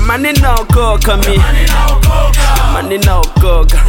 jamani naokoka mie jamani naokoka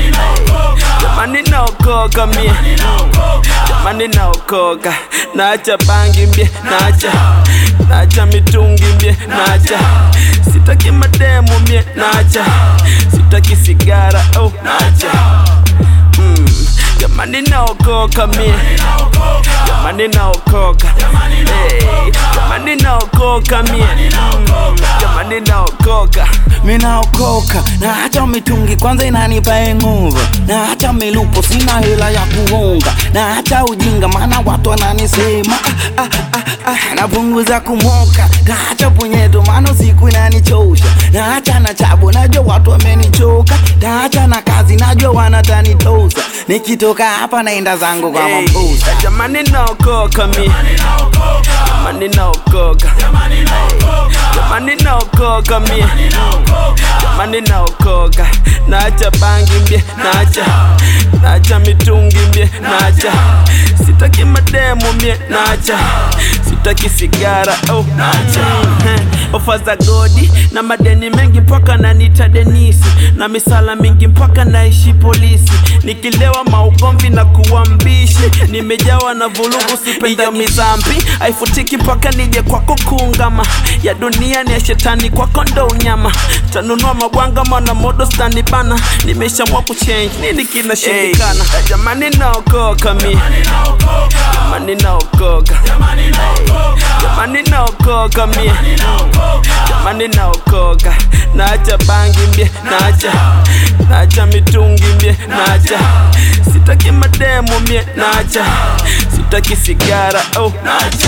jamani naokoka mie jamani naokoka naacha bangi mbie naacha naacha mitungi mbie naacha sitaki mademu mie naacha sitaki sigara oh naacha mm. jamani naokoka mie jamani naokoka hey, jamani naokoka mie mm. jamani naokoka minaokoka na hata mitungi kwanza inanipa nguvu na hata milupo sina hela ya kuunga na hata ujinga maana watu wananisema ah, ah, ah, ah, napunguza kumoka na hata punyeto maana siku inanichosha na hata na chabu najua watu wamenichoka na hata na kazi najua wanatanitosa nikitoka hapa naenda zangu kwa Hey, mambusa jamani naokoka mie jamani naokoka Hey, jamani naokoka mie jamani naokoka naacha bangi mbie naacha naacha mitungi mbie naacha sitaki mademu mie naacha sitaki sigara oh naacha Heh, ofa za godi na madeni mengi mpaka nanita denisi na misala mingi mpaka naishi polisi nikilewa maugomvi na kuwa mbishi nimejawa na vulugu sipenda mizambi haifutiki mpaka nije kwako kuungama ya dunia ni ya shetani kwako ndo unyama tanunua mabwanga mana modo stani bana nimeshamua kuchange nini kinashindikana hey, jamani naokoka mi jamani naokoka Hey, jamani naokoka mie jamani naokoka naacha bangi mbie naacha naacha mitungi mbie naacha sitaki mademu mie naacha sitaki sigara oh naacha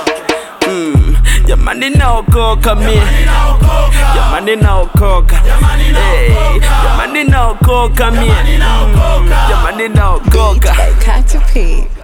mm, jamani naokoka mie jamani naokoka hey, jamani naokoka mie mm, jamani naokoka Got to pee.